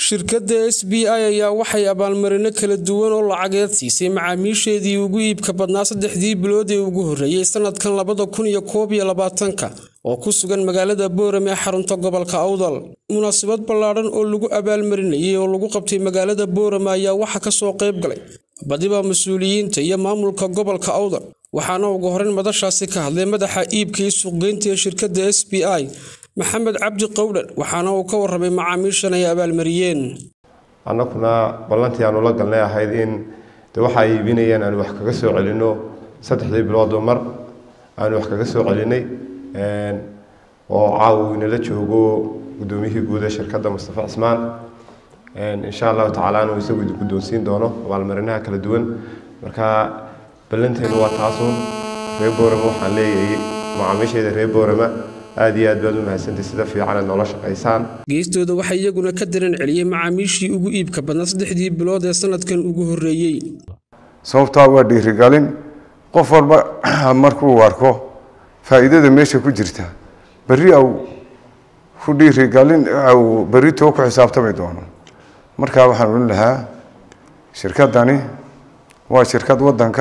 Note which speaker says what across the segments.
Speaker 1: shirkadda s b i ayaa waxay abaalmarino kala duwan oo lacageed siisay macaamiisheedii ugu iibka badnaa saddexdii bilood ee ugu horreeyey sanadkan labada kun iyo koob iyo labaatanka oo ku sugan magaalada boorame ee xarunta gobolka awdal munaasabad ballaadhan oo lagu abaalmarinayay oo lagu qabtay magaalada boorame ayaa waxaa kasoo qayb galay badiba mas-uuliyiinta iyo maamulka gobolka awdal waxaana ugu horeyn madashaasi ka hadlay madaxa iibka iyo suuqgeynta ee shirkadda s b i maxamed cabdi qowdhan waxaana uu ka warramay macaamiishan ay abaalmariyeen
Speaker 2: annaguna ballantii aanu la galnay ahayd in de waxa ay iibinayeen aanu wax kaga soo celinno saddexdii biloodoo mar aanu wax kaga soo celinay oo caawa uu inala joogo guddoomiyihii guud ee shirkadda mustafa cismaan insha allahu tacaala inuu isagu idin guddoonsiin doono abaalmarinaha kala duwan marka ballanteenu waa taasuun reer boorama waxaan leeyahay macaamiishayda reer boorama aad iyo aad baad u mahadsantay sida fiican aad noola shaqaysaan
Speaker 1: geestooda waxaa iyaguna ka diran celiyey macaamiishii ugu iibka badnaa saddexdii bilood ee sanadkan ugu horreeyey
Speaker 3: sababtaa waa dhiirigelin qof walba markuu arko faa'iidada meesha ku jirta berri au ku dhiirigelin au berri too ku xisaabtami doono markaa waxaan odhan lahaa shirkaddani waa shirkad waddanka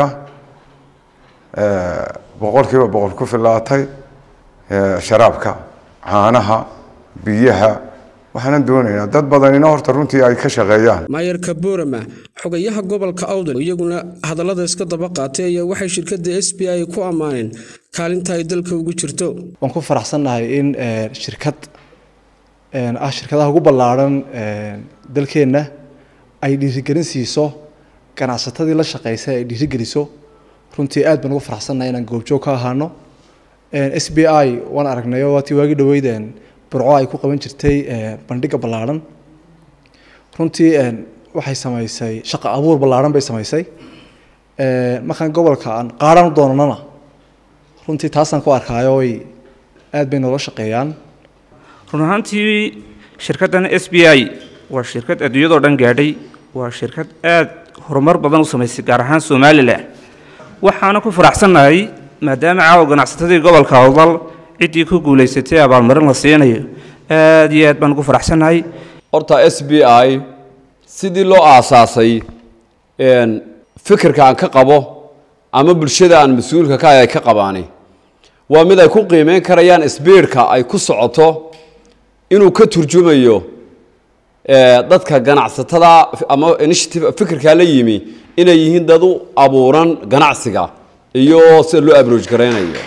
Speaker 3: boqolkiiba boqol ku filaatay sharaabka caanaha biyaha waxaanan doonaynaa dad badanina horta runtii ay ka shaqeeyaan
Speaker 1: maayarka boorama xogayaha gobolka awdal iyaguna hadallada iska daba qaatay ayaa waxay shirkadda s b i ku ammaaneen kaalinta ay dalka ugu jirto
Speaker 4: waan ku faraxsannahay in shirkad ah shirkadaha ugu ballaadhan dalkeenna ay dhiirigelin siiso ganacsatadii la shaqeysa ay dhiirigeliso runtii aad baan ugu faraxsannahay inaan goobjoog ka ahaano s b i waan aragnayo waatii waagi dhaweydeen burco ay ku qaban jirtay bandhiga ballaadhan runtii waxay samaysay shaqo abuur ballaadhan bay samaysay markaan gobolka aan qaadhan u doonanana runtii taasaan ku arkaayo way aad bay noola shaqeeyaan
Speaker 5: run ahaantii shirkaddan s b i waa shirkad adduunyadoo dhan gaadhay waa shirkad aad horumar badan u samaysay gaar ahaan somalilan waxaana ku faraxsannahay maadaama caawa ganacsatadii gobolka awdal ciddii ku guulaysatay abaalmarin la siinayo aad iyo aad baan ugu faraxsannahay
Speaker 6: horta s b i sidii loo aasaasay fikirka aan ka qabo ama bulshada aan mas-uulka ka ay ka qabaani waa mid ay ku qiimeyn karayaan sbiidka ay ku socoto inuu ka turjumayo dadka ganacsatada ama initiative fikirkaa la yimi inay yihiin dad u abuuran ganacsiga iyo sida loo abrooj garaynayo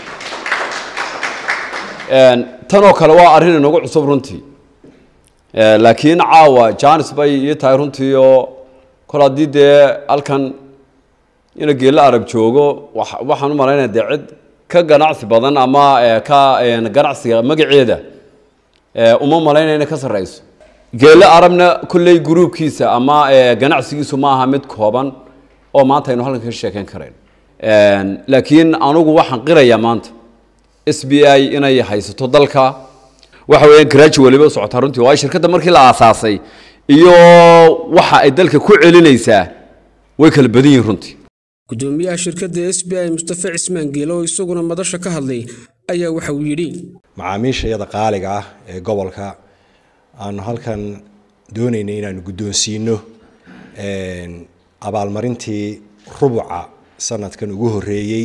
Speaker 6: tanoo kale waa arrin inagu cusub runtii laakiin caawa janis bay ii tahay runtii oo kol haddii dee halkan ina geella arab joogo waxaan u malaynaya dee cid ka ganacsi badan ama ka ganacsiga magaceeda uma malaynaya inay ka sarreyso geelle arabna kolley gruubkiisa ama ganacsigiisu ma aha mid kooban oo maanta aynu halkan ka sheekeyn karayn laakiin anugu waxaan qirayaa maanta s b i inay haysato dalka waxa weeyaan garaaji waliba u socotaa runtii waayo shirkadda markii la aasaasay iyo waxa ay dalka ku celinaysaa way kala badan yihiin runtii
Speaker 1: gudoomiyaha shirkadda s b i mustafa cismaan geele oo isaguna madasha ka hadlay ayaa waxa uu yidhi
Speaker 7: macaamiishayada qaaliga ah ee gobolka aanu halkan doonaynay inaanu guddoonsiino abaalmarintii rubuca sanadkan ugu horreeyey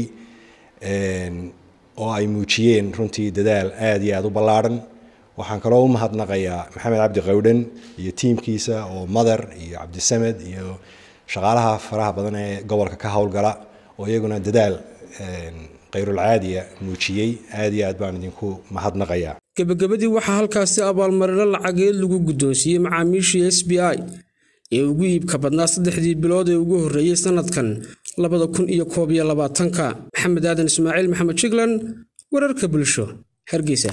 Speaker 7: oo ay muujiyeen runtii dadaal aada iyo aada u ballaadhan waxaan kaloo u mahadnaqayaa maxamed cabdi qowdhan iyo tiimkiisa oo madar iyo cabdisamed iyo shaqaalaha faraha badan ee gobolka ka howlgala oo iyaguna dadaal kayrulcaadiya muujiyey aada iyo aad baan idinku mahadnaqayaa
Speaker 1: gebagabadii waxaa halkaasi abaalmarino lacageed lagu guddoonsiiyey macaamiishii s b i ee ugu iibka badnaa saddexdii bilood ee ugu horreeyey sanadkan labada kun iyo koob iyo labaatanka maxamed aadan ismaaciil maxamed jiglan wararka bulsho hargeysa